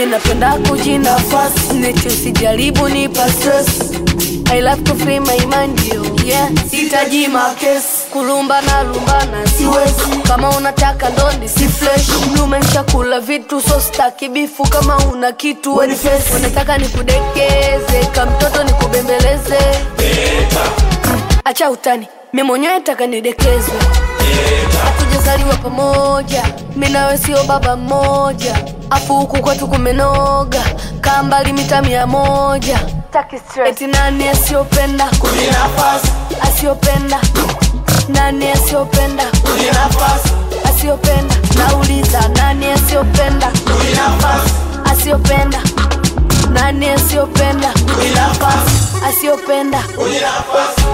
mi napenda kujinafasi neti usijaribu nipa stress I love to free my mind yo yeah sitaji makesi kulumba na lumbana siwezi kama unataka ndondi si fresh lumensha kula vitu so staki bifu kama una kitu weni face unataka nikudekeze kamtoto nikubembeleze acha utani mi mwenyewe taka nidekezwe hatujazaliwa pamoja mi nawe sio baba mmoja afu huku kwetu kumenoga kaa mbali mita mia moja eti nani asiyopenda Kujinafasi, asiyopenda nani asiyopenda kujinafasi, asiyopenda nauliza nani asiyopenda kujinafasi, asiyopenda nani asiyopenda kujinafasi, asiyopenda kujinafasi.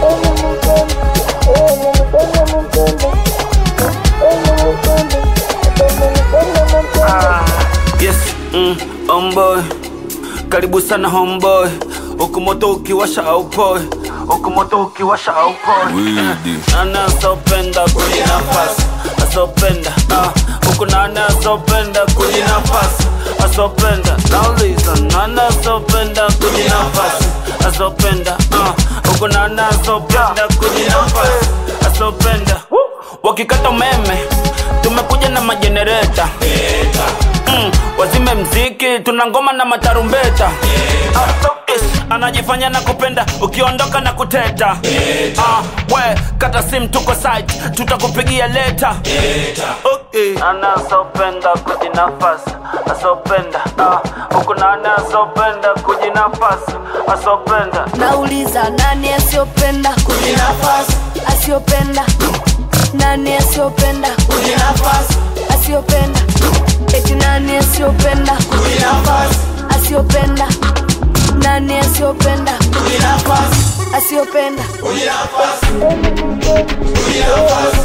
Yes, mm, homeboy. Karibu sana homeboy. Huku moto ukiwasha aupoi. Huku moto ukiwasha aupoi. Widi. Nana asopenda kujinafasi. Asopenda. ah. Huku nana asopenda kujinafasi. Asopenda. Nauliza nana asopenda kujinafasi. Asopenda. ah. Huku nana asopenda kujinafasi. Asopenda. Wakikata umeme tumekuja na majenereta mm, wazime mziki tuna ngoma na matarumbeta Ah, ish, anajifanya na kupenda ukiondoka na kuteta Ah, we kata sim tuko site tutakupigia leta okay. Nana asopenda kujinafasi asopenda ah, huku nana asopenda kujinafasi asopenda nauliza nani asiyopenda Kujinafasi, asiyopenda nani asiyopenda kujinafasi, asiyopenda eti nani asiyopenda kujinafasi, asiyopenda nani asiyopenda kujinafasi, asiyopenda kujinafasi, kujinafasi,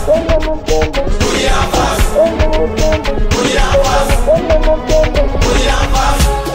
kujinafasi, kujinafasi, kujinafasi.